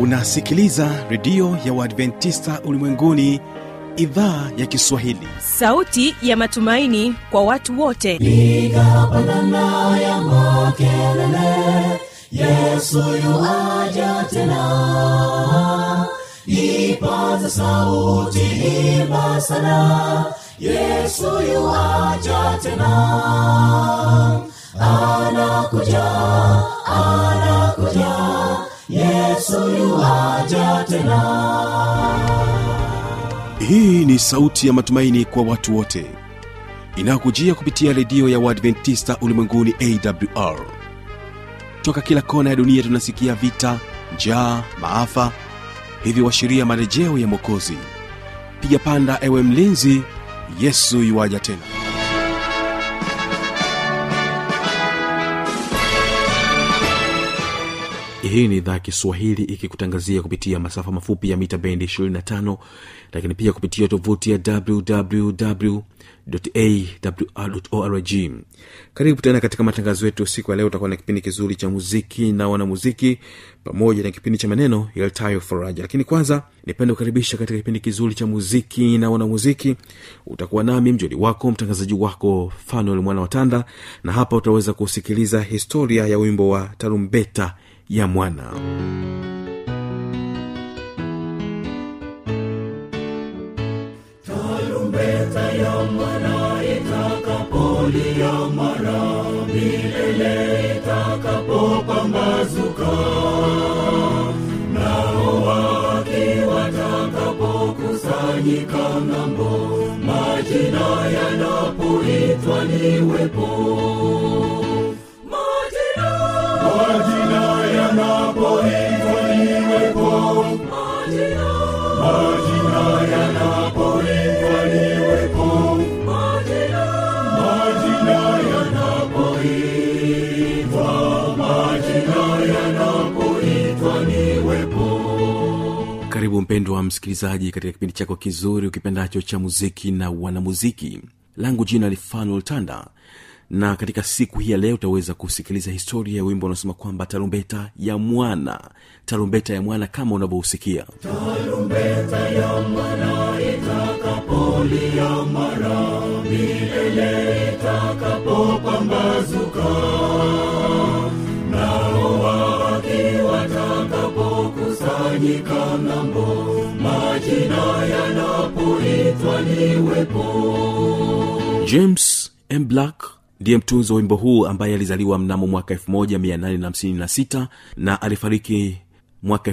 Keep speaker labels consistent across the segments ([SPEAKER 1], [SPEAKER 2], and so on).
[SPEAKER 1] unasikiliza redio ya uadventista ulimwenguni idhaa ya kiswahili
[SPEAKER 2] sauti ya matumaini kwa watu wote
[SPEAKER 3] piga pandana ya makelele yesu yuaja tena ipaza sauti imba sana yesu yuaja tena anakuja anakuja yesu yuaja tena
[SPEAKER 1] hii ni sauti ya matumaini kwa watu wote inayokujia kupitia redio ya uadventista ulimwenguni awr toka kila kona ya dunia tunasikia vita njaa maafa hivyo washiria marejeo ya mwokozi piga panda ewe mlinzi yesu yuwaja tena hii ni idhaa ya kiswahili ikikutangazia kupitia masafa mafupi ya mita bendi 25 lakini pia kupitia tovuti ya wwwawrorg karibu tena katika matangazo yetu siku ya leo utakuwa na kipindi kizuri cha muziki na wanamuziki pamoja na kipindi cha maneno yaltayo faraja lakini kwanza nipende kukaribisha katika kipindi kizuri cha muziki na wanamuziki utakuwa nami mjoli wako mtangazaji wako fanuel mwana watanda na hapa utaweza kusikiliza historia ya wimbo wa tarumbeta ya mwana
[SPEAKER 3] tarumbeta ya mwana itakapolia mara milele itakapopambazuka nao waki watakapokusanyika ng'ambo majina yanapoitwa niwepo majina majina yanapoitwa niwepo majina majina yanapoitwa niwepo majina majina yanapoitwa majina yanapoitwa niwepo
[SPEAKER 1] karibu mpendwa msikilizaji katika kipindi chako kizuri ukipendacho cha muziki na wanamuziki langu jina ni fanuel tanda na katika siku hii ya leo utaweza kusikiliza historia ya wimbo unaosema kwamba tarumbeta ya mwana tarumbeta ya mwana kama unavyousikia
[SPEAKER 3] tarumbeta ya mwana itakapolia mara milele itakapopambazuka nao waki watakapokusanyika ng'ambo majina yanapoitwa niwepo
[SPEAKER 1] james m black ndiye mtunzi wa wimbo huu ambaye alizaliwa mnamo mwaka 1856 na alifariki mwaka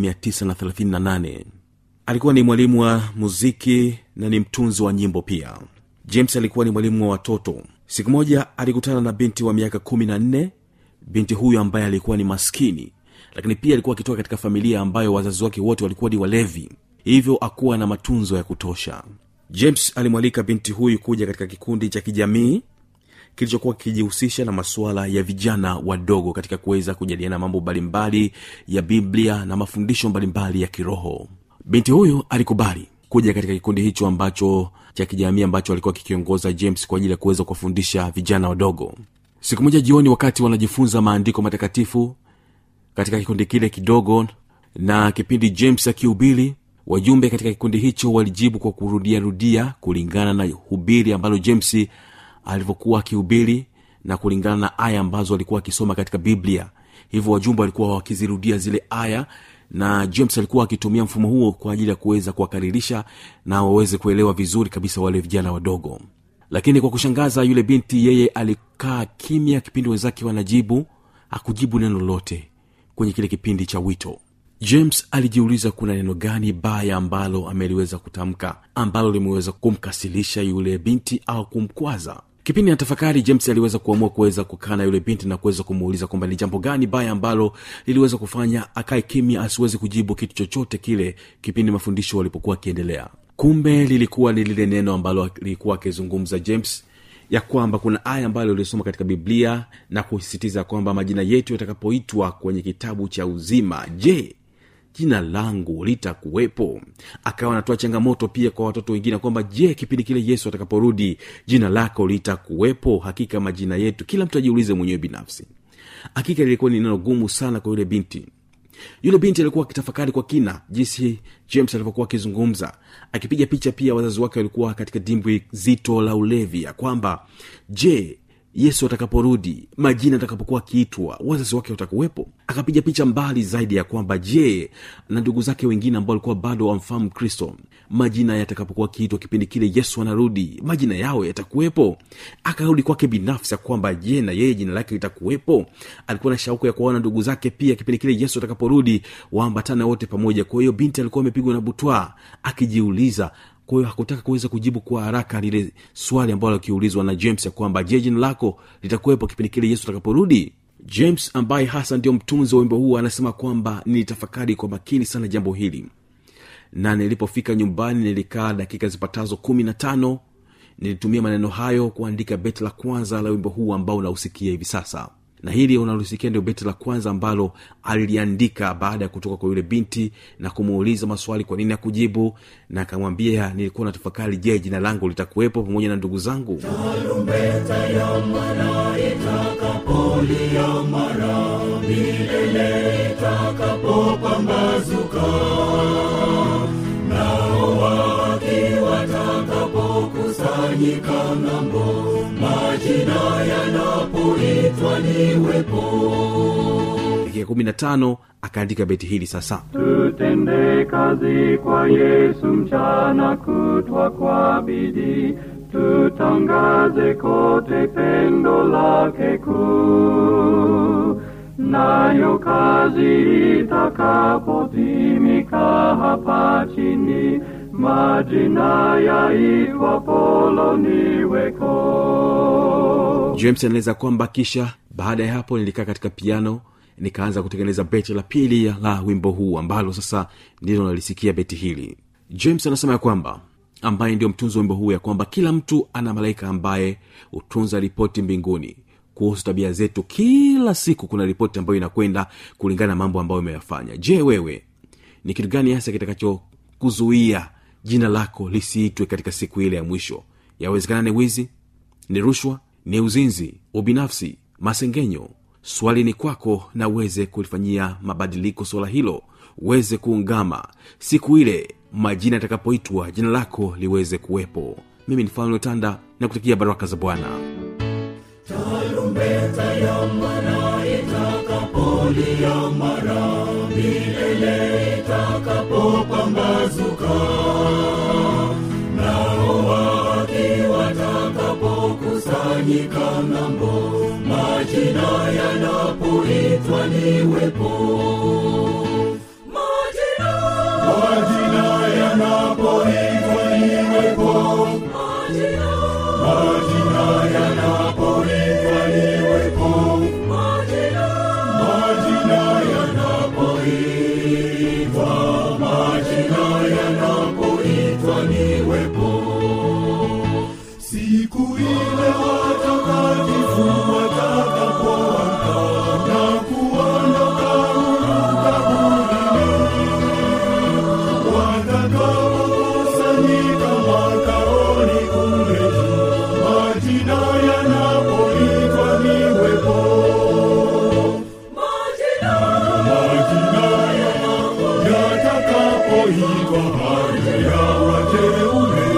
[SPEAKER 1] 1938 alikuwa ni mwalimu wa muziki na ni mtunzi wa nyimbo pia james alikuwa ni mwalimu wa watoto siku moja alikutana na binti wa miaka kumi na nne binti huyu ambaye alikuwa ni maskini lakini pia alikuwa akitoka katika familia ambayo wazazi wake wote walikuwa ni walevi hivyo akuwa na matunzo ya kutosha james alimwalika binti huyu kuja katika kikundi cha kijamii kilichokuwa kikijihusisha na masuala ya vijana wadogo katika kuweza kujadiliana mambo mbalimbali ya biblia na mafundisho mbalimbali ya kiroho binti huyu alikubali kuja katika kikundi hicho ambacho cha kijamii ambacho alikuwa kikiongoza james kwa ajili ya kuweza kuwafundisha vijana wadogo siku moja jioni wakati wanajifunza maandiko matakatifu katika kikundi kile kidogo na kipindi james akihubiri wajumbe katika kikundi hicho walijibu kwa kurudiarudia kulingana na hubiri ambalo james alivyokuwa akihubiri na kulingana na aya ambazo alikuwa akisoma katika biblia hivyo wajumbe walikuwa wakizirudia zile aya na james alikuwa akitumia mfumo huo kwa ajili ya kuweza kuwakaririsha na waweze kuelewa vizuri kabisa wale vijana wadogo lakini kwa kushangaza yule binti yeye alikaa kimya kipindi wenzake wanajibu hakujibu neno lolote kwenye kile kipindi cha wito james alijiuliza kuna neno gani baya ambalo ameliweza kutamka ambalo limeweza kumkasilisha yule binti au kumkwaza kipindi ya tafakari james aliweza kuamua kuweza kukaa na yule binti na kuweza kumuuliza kwamba ni jambo gani baya ambalo liliweza kufanya akae kimya asiweze kujibu kitu chochote kile kipindi mafundisho walipokuwa akiendelea kumbe lilikuwa ni lile neno ambalo lilikuwa akizungumza james ya kwamba kuna aya ambayo ulisoma katika biblia na kusisitiza kwamba majina yetu yatakapoitwa kwenye kitabu cha uzima je jina langu litakuwepo akawa anatoa changamoto pia kwa watoto wengine kwamba je kipindi kile yesu atakaporudi jina lako litakuwepo hakika majina yetu kila mtu ajiulize mwenyewe binafsi hakika lilikuwa ni neno gumu sana kwa yule binti yule binti alikuwa akitafakari kwa kina jinsi james alivyokuwa akizungumza akipiga picha pia wazazi wake walikuwa katika dimbwi zito la ulevi ya kwamba je yesu atakaporudi majina atakapokuwa akiitwa wazazi wake watakuwepo akapiga picha mbali zaidi ya kwamba je na ndugu zake wengine ambao walikuwa bado wamfahamu kristo majina yatakapokuwa akiitwa kipindi kile yesu anarudi majina yao yatakuwepo akarudi kwake binafsi ya kwamba je na yeye jina lake litakuwepo alikuwa na shauku ya kuwaona ndugu zake pia kipindi kile yesu atakaporudi waambatane wote pamoja kwa hiyo binti alikuwa amepigwa na butwaa akijiuliza kwa hiyo hakutaka kuweza kujibu kwa haraka lile swali ambalo akiulizwa na james ya kwamba je jina lako litakuwepo kipindi kile yesu atakaporudi james ambaye hasa ndio mtunzi wa wimbo huu anasema kwamba nilitafakari kwa makini sana jambo hili na nilipofika nyumbani nilikaa dakika zipatazo kumi na tano nilitumia maneno hayo kuandika beti la kwanza la wimbo huu ambao unausikia hivi sasa na hili unalosikia ndio beti la kwanza ambalo aliliandika baada ya kutoka kwa yule binti na kumuuliza maswali kwa nini akujibu na akamwambia nilikuwa na tafakari je jina langu litakuwepo pamoja na ndugu zangu
[SPEAKER 3] tarumbeta ya mwana itakapolia mara milele itakapopambazuka nao waki watakapokusanyika ng'ambo majina yanapoitwa niwepo
[SPEAKER 1] dakika kumi na tano akaandika beti hili sasa
[SPEAKER 4] tutende kazi kwa yesu mchana kutwa kwa bidii tutangaze kote pendo lake kuu nayo kazi itakapotimika hapa chini majina yaitwa polo niweko
[SPEAKER 1] james anaeleza kwamba kisha baada ya hapo nilikaa katika piano nikaanza kutengeneza beti la pili la wimbo huu ambalo sasa ndilo nalisikia beti hili james anasema ya kwamba ambaye ndio mtunzi wa wimbo huu ya kwamba kila mtu ana malaika ambaye hutunza ripoti mbinguni kuhusu tabia zetu kila siku kuna ripoti ambayo inakwenda kulingana na mambo ambayo imeyafanya je wewe ni kitu gani hasa kitakachokuzuia jina lako lisiitwe katika siku ile ya mwisho yawezekana ni wizi ni rushwa ni uzinzi ubinafsi masengenyo swali ni kwako na uweze kulifanyia mabadiliko swala hilo uweze kuungama siku ile majina yatakapoitwa jina lako liweze kuwepo mimi ni fanuel tanda na kutakia baraka za bwana
[SPEAKER 3] tarumbeta ya mwana itakapolia mara milele itakapopambazuka nao waki watakapokusanyika ng'ambo majina yanapoitwa niwepo majina majina yanapoitwa niwepo majina majina yanapoitwa niwepo majina majina yanapoitwa majina yanapoitwa niwepo siku ile watakatifu watakapoamka na kuondoka kaburini watakapokusanyika makaoni kule juu majina yanapoitwa niwepo majina yatakapoitwa hadi ya wateule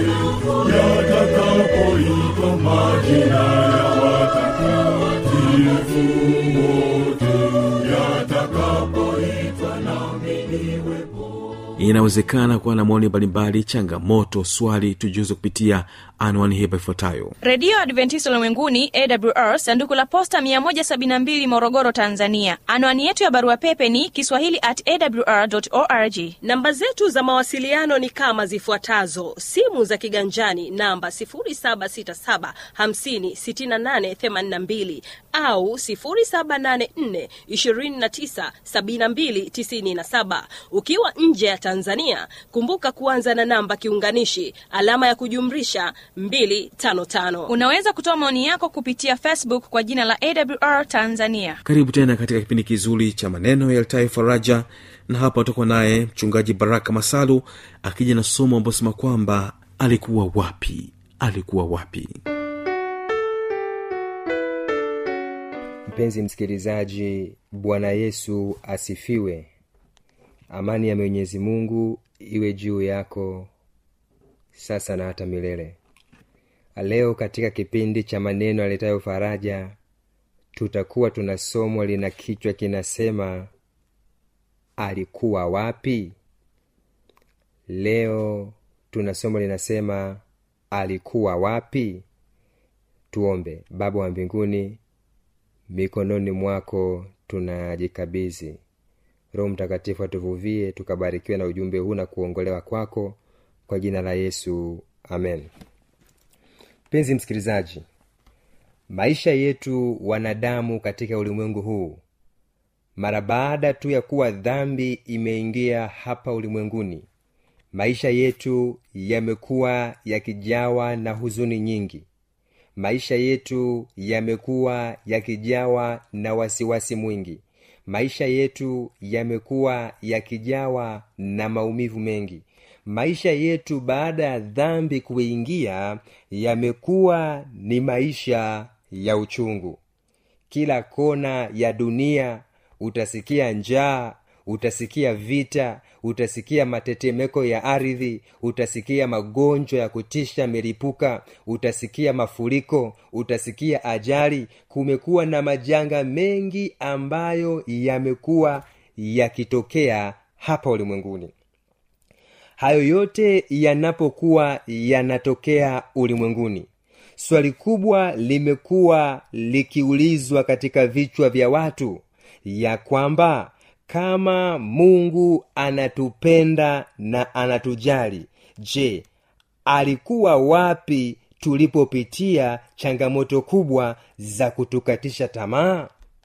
[SPEAKER 3] yatakapoitwa majina ya watakatifu wote yatakapoitwa nami niwepo
[SPEAKER 1] inawezekana kuwa na maoni mbalimbali changamoto swali tujuze kupitia anwani hapa ifuatayo
[SPEAKER 2] redio adventista ulimwenguni awr sanduku la posta 172 morogoro tanzania anwani yetu ya barua pepe ni kiswahili at awr org
[SPEAKER 5] namba zetu za mawasiliano ni kama zifuatazo simu za kiganjani namba 767 au 784297297 ukiwa nje ya tanzania kumbuka kuanza na namba kiunganishi alama ya kujumrisha 255
[SPEAKER 2] unaweza kutoa maoni yako kupitia facebook kwa jina la awr tanzania
[SPEAKER 1] karibu tena katika kipindi kizuri cha maneno yaltayo faraja na hapa utakuwa naye mchungaji baraka masalu akija na somo ambao sema kwamba alikuwa wapi alikuwa wapi
[SPEAKER 6] mpenzi msikilizaji bwana yesu asifiwe amani ya mwenyezi mungu iwe juu yako sasa na hata milele leo katika kipindi cha maneno yaletayo faraja tutakuwa tunasomwa lina kichwa kinasema alikuwa wapi leo tunasoma linasema alikuwa wapi tuombe baba wa mbinguni mikononi mwako tunajikabizi roho mtakatifu atuvuvie tukabarikiwe na ujumbe huu na kuongolewa kwako kwa jina la yesu amen mpenzi msikilizaji maisha yetu wanadamu katika ulimwengu huu mara baada tu ya kuwa dhambi imeingia hapa ulimwenguni maisha yetu yamekuwa yakijawa na huzuni nyingi maisha yetu yamekuwa yakijawa na wasiwasi mwingi maisha yetu yamekuwa yakijawa na maumivu mengi maisha yetu baada ya dhambi kuingia yamekuwa ni maisha ya uchungu kila kona ya dunia utasikia njaa utasikia vita utasikia matetemeko ya ardhi utasikia magonjwa ya kutisha milipuka utasikia mafuriko utasikia ajali kumekuwa na majanga mengi ambayo yamekuwa yakitokea hapa ulimwenguni hayo yote yanapokuwa yanatokea ulimwenguni swali kubwa limekuwa likiulizwa katika vichwa vya watu ya kwamba kama mungu anatupenda na anatujali je alikuwa wapi tulipopitia changamoto kubwa za kutukatisha tamaa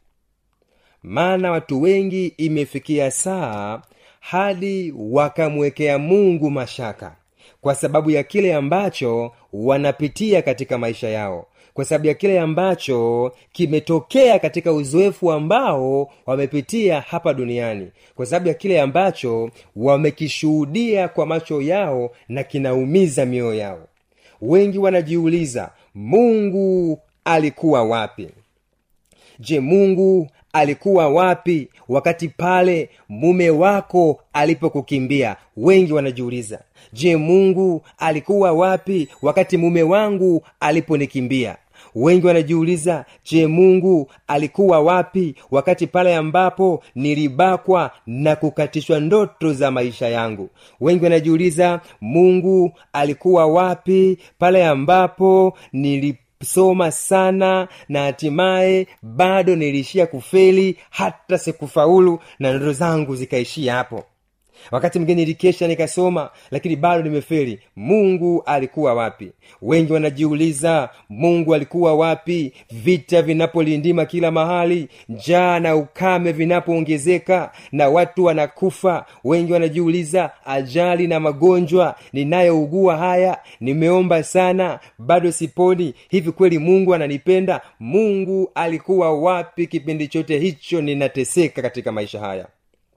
[SPEAKER 6] maana watu wengi imefikia saa hadi wakamwekea mungu mashaka kwa sababu ya kile ambacho wanapitia katika maisha yao kwa sababu ya kile ambacho kimetokea katika uzoefu ambao wamepitia hapa duniani kwa sababu ya kile ambacho wamekishuhudia kwa macho yao na kinaumiza mioyo yao wengi wanajiuliza mungu alikuwa wapi je mungu alikuwa wapi wakati pale mume wako alipokukimbia wengi wanajiuliza je mungu alikuwa wapi wakati mume wangu aliponikimbia wengi wanajiuliza je mungu alikuwa wapi wakati pale ambapo nilibakwa na kukatishwa ndoto za maisha yangu wengi wanajiuliza mungu alikuwa wapi pale ambapo nili soma sana na hatimaye bado niliishia kufeli hata sikufaulu na ndoto zangu zikaishia hapo wakati mwingine nilikesha nikasoma lakini bado nimefeli mungu alikuwa wapi wengi wanajiuliza mungu alikuwa wapi vita vinapolindima kila mahali njaa na ukame vinapoongezeka na watu wanakufa wengi wanajiuliza ajali na magonjwa ninayougua haya nimeomba sana bado siponi hivi kweli mungu ananipenda mungu alikuwa wapi kipindi chote hicho ninateseka katika maisha haya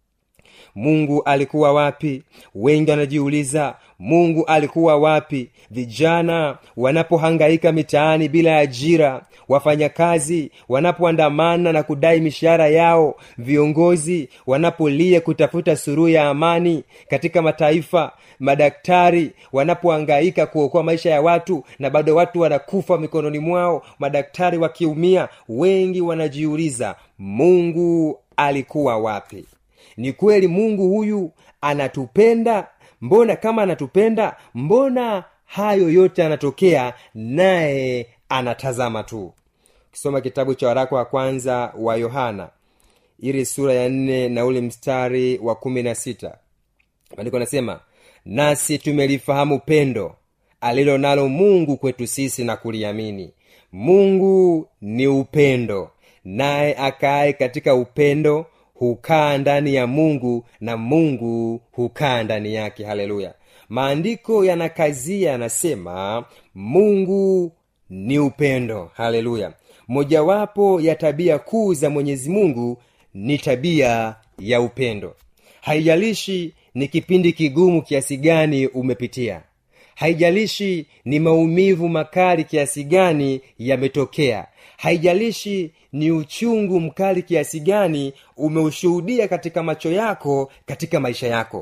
[SPEAKER 6] mungu alikuwa wapi wengi wanajiuliza mungu alikuwa wapi vijana wanapohangaika mitaani bila ajira wafanyakazi wanapoandamana na kudai mishahara yao viongozi wanapolia kutafuta suruhu ya amani katika mataifa madaktari wanapohangaika kuokoa maisha ya watu na bado watu wanakufa mikononi mwao madaktari wakiumia wengi wanajiuliza mungu alikuwa wapi ni kweli mungu huyu anatupenda mbona kama anatupenda mbona hayo yote anatokea naye anatazama tu ukisoma kitabu cha waraka wa kwanza wa yohana ili sura ya nne na ule mstari wa kumi na sita maandiko anasema nasi tumelifahamu pendo alilo nalo mungu kwetu sisi na kuliamini mungu ni upendo naye akaye katika upendo hukaa ndani ya mungu na mungu hukaa ndani yake haleluya maandiko yanakazia yanasema mungu ni upendo haleluya mojawapo ya tabia kuu za mwenyezi mungu ni tabia ya upendo haijalishi ni kipindi kigumu kiasi gani umepitia haijalishi ni maumivu makali kiasi gani yametokea haijalishi ni uchungu mkali kiasi gani umeushuhudia katika macho yako katika maisha yako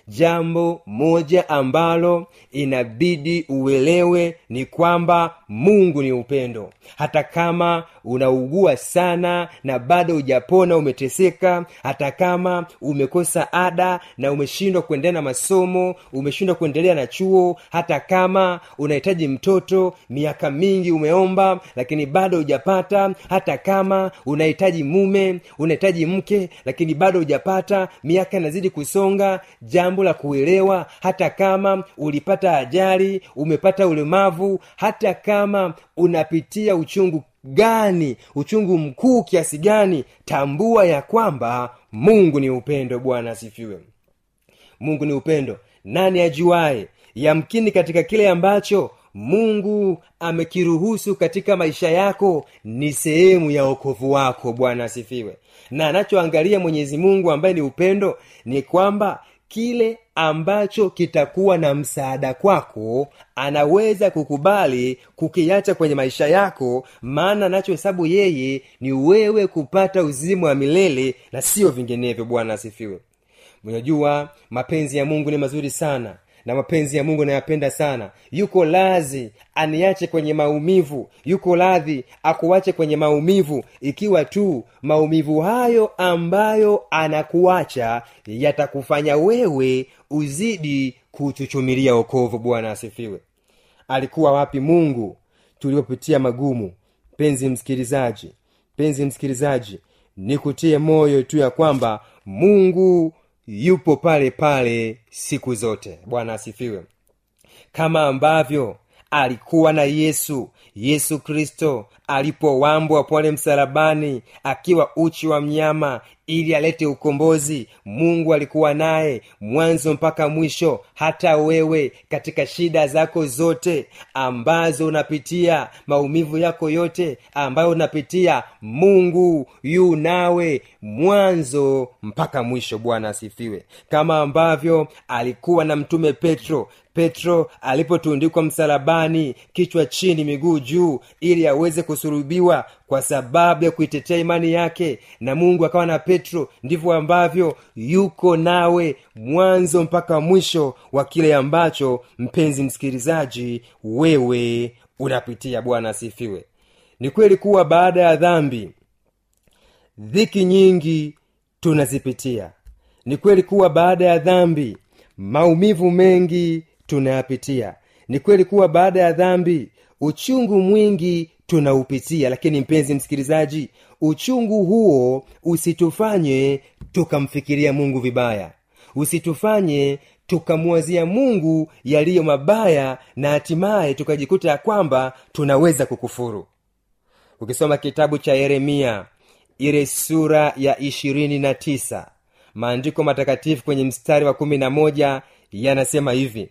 [SPEAKER 6] jambo moja ambalo inabidi uelewe ni kwamba mungu ni upendo hata kama unaugua sana na bado hujapona umeteseka hata kama umekosa ada na umeshindwa kuendelea na masomo umeshindwa kuendelea na chuo hata kama unahitaji mtoto miaka mingi umeomba lakini bado hujapata hata kama unahitaji mume unahitaji mke lakini bado hujapata miaka inazidi kusonga jambo la kuelewa hata kama ulipata ajali umepata ulemavu hata kama unapitia uchungu gani uchungu mkuu kiasi gani tambua ya kwamba mungu ni upendo bwana asifiwe mungu ni upendo nani ajuaye yamkini katika kile ambacho mungu amekiruhusu katika maisha yako ni sehemu ya okovu wako bwana asifiwe na anachoangalia mwenyezi mungu ambaye ni upendo ni kwamba kile ambacho kitakuwa na msaada kwako anaweza kukubali kukiacha kwenye maisha yako maana anachohesabu yeye ni wewe kupata uzima wa milele na sio vinginevyo bwana asifiwe unajua mapenzi ya mungu ni mazuri sana na mapenzi ya mungu nayapenda sana yuko lazi aniache kwenye maumivu yuko radhi akuache kwenye maumivu ikiwa tu maumivu hayo ambayo anakuacha yatakufanya wewe uzidi kuchuchumilia okovu bwana asifiwe alikuwa wapi mungu tuliopitia magumu penzi msikilizaji penzi msikilizaji nikutie moyo tu ya kwamba mungu yupo pale pale siku zote bwana asifiwe kama ambavyo alikuwa na yesu yesu kristo alipowambwa pale msalabani akiwa uchi wa mnyama ili alete ukombozi mungu alikuwa naye mwanzo mpaka mwisho hata wewe katika shida zako zote ambazo unapitia maumivu yako yote ambayo unapitia mungu yu nawe mwanzo mpaka mwisho bwana asifiwe kama ambavyo alikuwa na mtume petro petro alipotundikwa msalabani kichwa chini miguu juu ili aweze kusurubiwa kwa sababu ya kuitetea imani yake na mungu akawa na petro ndivyo ambavyo yuko nawe mwanzo mpaka mwisho wa kile ambacho mpenzi msikilizaji wewe unapitia bwana asifiwe ni kweli kuwa baada ya dhambi dhiki nyingi tunazipitia ni kweli kuwa baada ya dhambi maumivu mengi tunayapitia ni kweli kuwa baada ya dhambi uchungu mwingi tunaupitia lakini mpenzi msikilizaji uchungu huo usitufanye tukamfikiria mungu vibaya usitufanye tukamwazia mungu yaliyo mabaya na hatimaye tukajikuta ya kwamba tunaweza kukufuru ukisoma kitabu cha yeremia ile sura ya ishirini na tisa maandiko matakatifu kwenye mstari wa kumi na moja yanasema hivi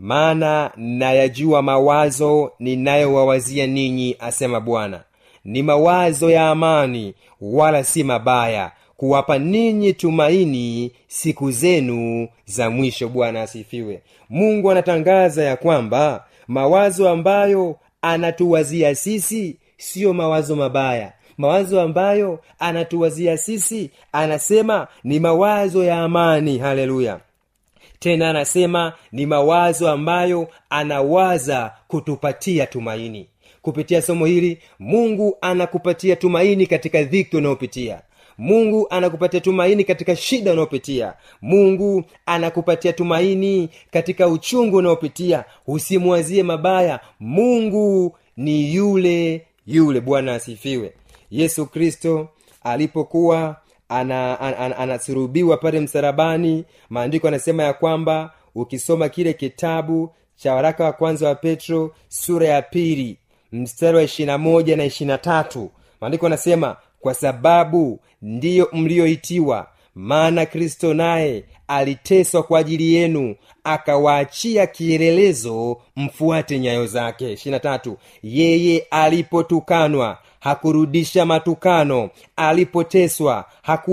[SPEAKER 6] maana nayajua mawazo ninayowawazia ninyi asema bwana ni mawazo ya amani wala si mabaya kuwapa ninyi tumaini siku zenu za mwisho bwana asifiwe mungu anatangaza ya kwamba mawazo ambayo anatuwazia sisi siyo mawazo mabaya mawazo ambayo anatuwazia sisi anasema ni mawazo ya amani haleluya tena anasema ni mawazo ambayo anawaza kutupatia tumaini kupitia somo hili mungu anakupatia tumaini katika dhiki unayopitia mungu anakupatia tumaini katika shida unayopitia mungu anakupatia tumaini katika uchungu unaopitia usimwazie mabaya mungu ni yule yule bwana asifiwe yesu kristo alipokuwa anasurubiwa ana, ana, ana, ana pale msarabani maandiko anasema ya kwamba ukisoma kile kitabu cha waraka wa kwanza wa petro sura ya pili mstari wa ishirina moja na ishirina tatu maandiko anasema kwa sababu ndiyo mliyoitiwa maana kristo naye aliteswa kwa ajili yenu akawaachia kielelezo mfuate nyayo zake ishirina tatu yeye alipotukanwa hakurudisha matukano alipoteswa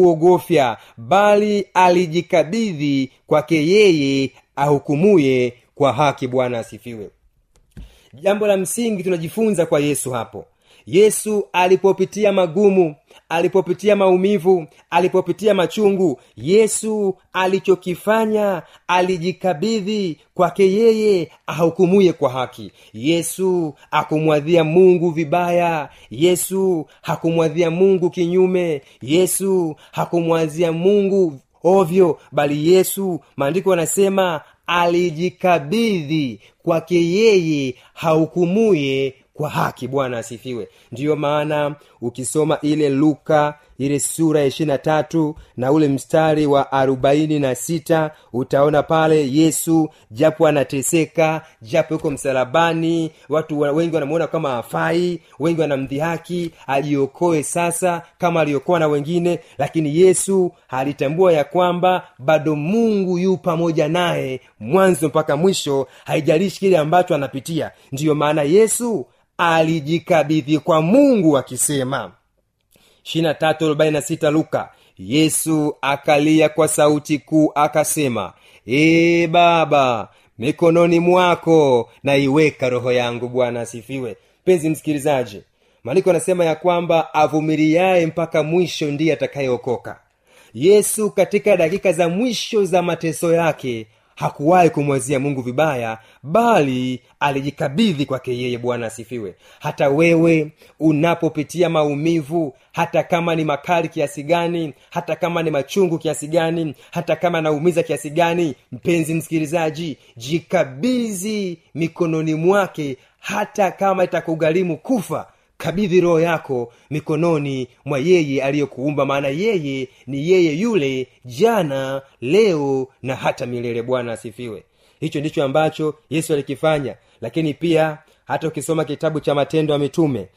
[SPEAKER 6] hakuogofya bali alijikabidhi kwake yeye ahukumuye kwa haki bwana asifiwe jambo la msingi tunajifunza kwa yesu hapo yesu alipopitia magumu alipopitia maumivu alipopitia machungu yesu alichokifanya alijikabidhi kwake yeye ahukumuye kwa haki yesu akumwadhia mungu vibaya yesu hakumwadhia mungu kinyume yesu hakumwadhia mungu ovyo bali yesu maandiko yanasema alijikabidhi kwake yeye hahukumuye kwa haki bwana asifiwe ndiyo maana ukisoma ile luka ile sura ya ishirina tatu na ule mstari wa arobaini na sita utaona pale yesu japo anateseka japo yuko msalabani watu wa- wengi wanamuona kama afai wengi wanamdhihaki ajiokoe sasa kama aliokoa na wengine lakini yesu alitambua ya kwamba bado mungu yu pamoja naye mwanzo mpaka mwisho haijalishi kile ambacho anapitia ndiyo maana yesu alijikabidhi kwa mungu akisema 23:46 luka yesu akalia kwa sauti kuu akasema ee baba mikononi mwako naiweka roho yangu bwana asifiwe mpenzi msikilizaji maandiko anasema ya kwamba avumiliaye mpaka mwisho ndiye atakayeokoka yesu katika dakika za mwisho za mateso yake hakuwahi kumwazia mungu vibaya bali alijikabidhi kwake yeye bwana asifiwe hata wewe unapopitia maumivu hata kama ni makali kiasi gani hata kama ni machungu kiasi gani hata kama naumiza kiasi gani mpenzi msikilizaji jikabidhi mikononi mwake hata kama itakugharimu kufa kabidhi roho yako mikononi mwa yeye aliyekuumba maana yeye ni yeye yule jana leo na hata milele bwana asifiwe hicho ndicho ambacho yesu alikifanya lakini pia hata ukisoma kitabu cha matendo ya mitume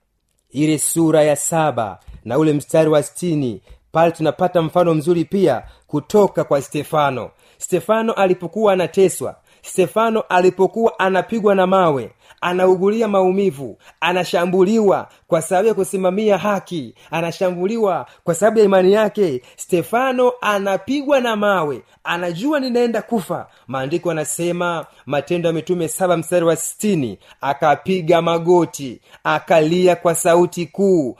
[SPEAKER 6] ile sura ya saba na ule mstari wa stini pale tunapata mfano mzuri pia kutoka kwa stefano stefano alipokuwa anateswa stefano alipokuwa anapigwa na mawe anaugulia maumivu anashambuliwa kwa sababu ya kusimamia haki anashambuliwa kwa sababu ya imani yake stefano anapigwa na mawe anajua ninaenda kufa maandiko anasema matendo ya mitume saba mstari wa sitini akapiga magoti akalia kwa sauti kuu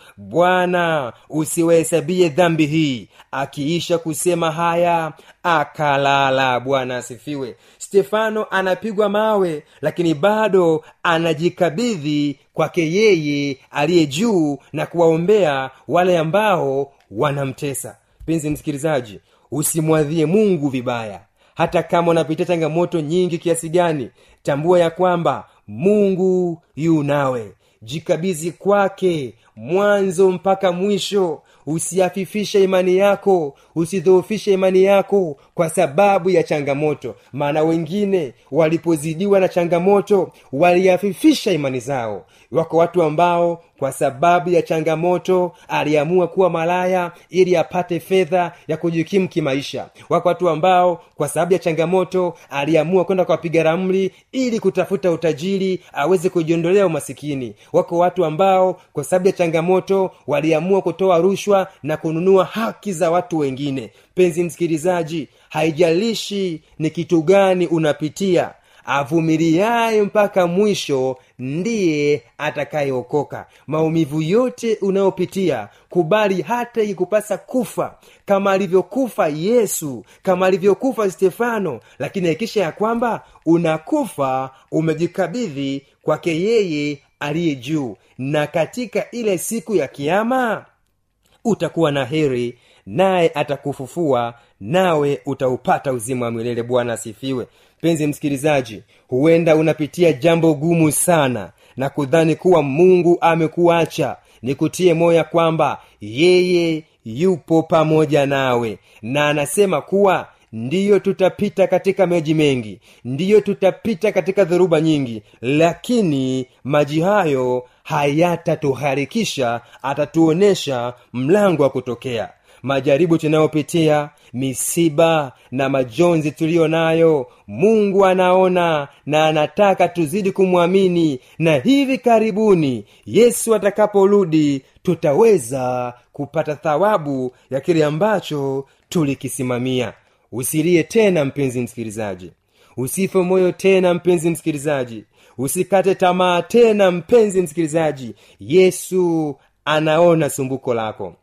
[SPEAKER 6] bwana usiwahesabie dhambi hii akiisha kusema haya akalala bwana asifiwe stefano anapigwa mawe lakini bado anajikabidhi kwake yeye aliye juu na kuwaombea wale ambao wanamtesa mpenzi msikilizaji usimwadhie mungu vibaya hata kama unapitia changamoto nyingi kiasi gani tambua ya kwamba mungu yu nawe jikabizi kwake mwanzo mpaka mwisho usiafifishe imani yako usidhoofishe imani yako kwa sababu ya changamoto maana wengine walipozidiwa na changamoto waliafifisha imani zao wako watu ambao kwa sababu ya changamoto aliamua kuwa malaya ili apate fedha ya kujikimu kimaisha wako watu ambao kwa sababu ya changamoto aliamua kwenda kwa wapiga ramli ili kutafuta utajiri aweze kujiondolea umasikini wako watu ambao kwa sababu ya changamoto waliamua kutoa rushwa na kununua haki za watu wengine penzi msikilizaji haijalishi ni kitu gani unapitia avumiliaye mpaka mwisho ndiye atakayeokoka maumivu yote unayopitia kubali hata ikikupasa kufa kama alivyokufa yesu kama alivyokufa stefano lakini hakikisha ya kwamba unakufa umejikabidhi kwake yeye aliye juu na katika ile siku ya kiama utakuwa na heri naye atakufufua nawe utaupata uzima wa milele bwana asifiwe mpenzi msikilizaji huenda unapitia jambo gumu sana na kudhani kuwa mungu amekuacha nikutie moya kwamba yeye yupo pamoja nawe na anasema kuwa ndiyo tutapita katika maji mengi ndiyo tutapita katika dhoruba nyingi lakini maji hayo hayatatuharikisha atatuonyesha mlango wa kutokea majaribu tunayopitia misiba na majonzi tuliyo nayo mungu anaona na anataka tuzidi kumwamini na hivi karibuni yesu atakaporudi tutaweza kupata thawabu ya kile ambacho tulikisimamia usilie tena mpenzi msikilizaji usife moyo tena mpenzi msikilizaji usikate tamaa tena mpenzi msikilizaji yesu anaona sumbuko lako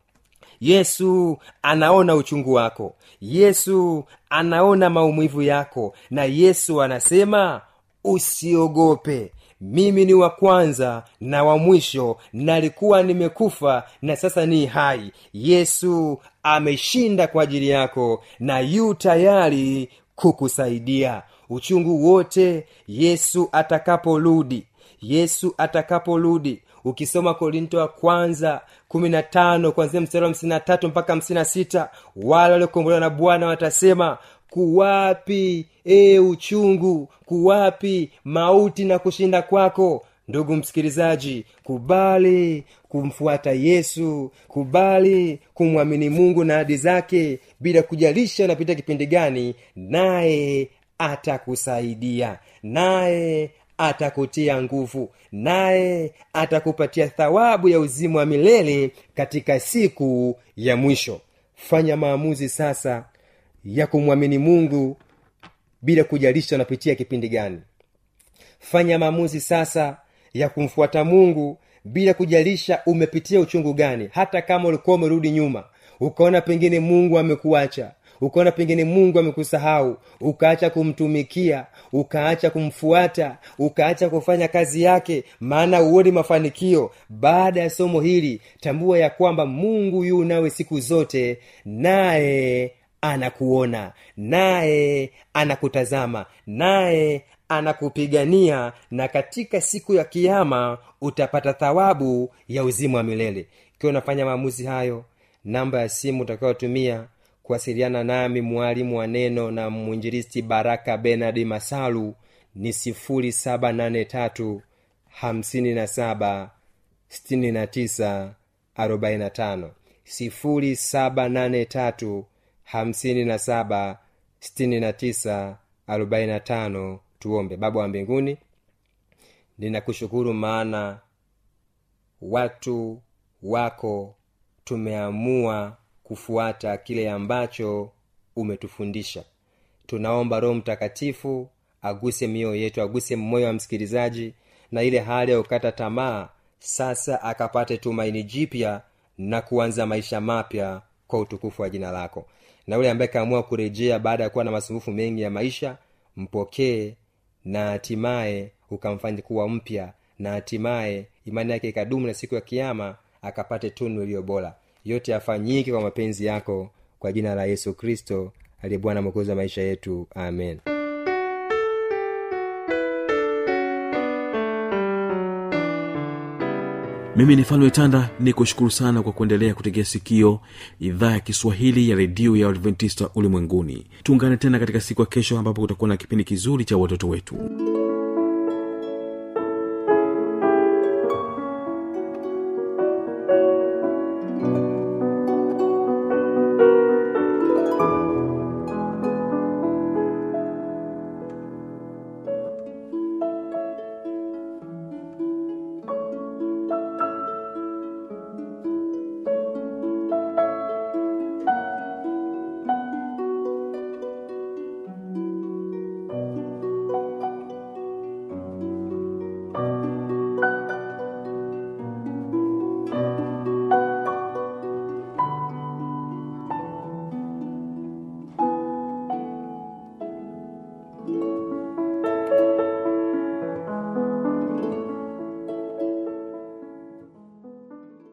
[SPEAKER 6] yesu anaona uchungu wako yesu anaona maumivu yako na yesu anasema usiogope mimi ni wa kwanza na wa mwisho nalikuwa nimekufa na sasa ni hai yesu ameshinda kwa ajili yako na yu tayari kukusaidia uchungu wote yesu atakaporudi yesu atakaporudi ukisoma korinto wa kwanza kumi na tano kwanzia mstari wa hamsini na tatu mpaka hamsini na sita wale waliokombolewa na bwana watasema kuwapi e uchungu kuwapi mauti na kushinda kwako ndugu msikilizaji kubali kumfuata yesu kubali kumwamini mungu na hadi zake bila kujalisha unapita kipindi gani naye atakusaidia naye atakutia nguvu naye atakupatia thawabu ya uzima wa milele katika siku ya mwisho fanya maamuzi sasa ya kumwamini mungu bila kujalisha unapitia kipindi gani fanya maamuzi sasa ya kumfuata mungu bila kujalisha umepitia uchungu gani hata kama ulikuwa umerudi nyuma ukaona pengine mungu amekuacha ukaona pengine mungu amekusahau ukaacha kumtumikia ukaacha kumfuata ukaacha kufanya kazi yake maana uoni mafanikio baada ya somo hili tambua ya kwamba mungu yu nawe siku zote naye anakuona naye anakutazama naye anakupigania na katika siku ya kiama utapata thawabu ya uzima wa milele ikiwa unafanya maamuzi hayo namba ya simu utakayotumia kuwasiliana nami mwalimu wa neno na mwinjilisti baraka benard masalu ni sifuri saba nane tatu hamsini na saba sitini na tisa arobaini na tano sifuri saba nane tatu hamsini na saba sitini na tisa arobaini na tano tuombe baba wa mbinguni ninakushukuru maana watu wako tumeamua kufuata kile ambacho umetufundisha tunaomba roho mtakatifu aguse mioyo yetu aguse moyo wa msikilizaji na ile hali ya kukata tamaa sasa akapate tumaini jipya na kuanza maisha mapya kwa utukufu wa jina lako na yule ambaye kaamua kurejea baada ya kuwa na masumbufu mengi ya maisha mpokee na hatimaye ukamfanya kuwa mpya na hatimaye imani yake ikadumu na siku ya kiama akapate tunu iliyo bora yote yafanyike kwa mapenzi yako kwa jina la yesu kristo aliye bwana mwokozi wa maisha yetu amen
[SPEAKER 1] mimi ni falme tanda ni kushukuru sana kwa kuendelea kutegea sikio idhaa ya kiswahili ya redio ya adventista ulimwenguni tuungane tena katika siku ya kesho ambapo kutakuwa na kipindi kizuri cha watoto wetu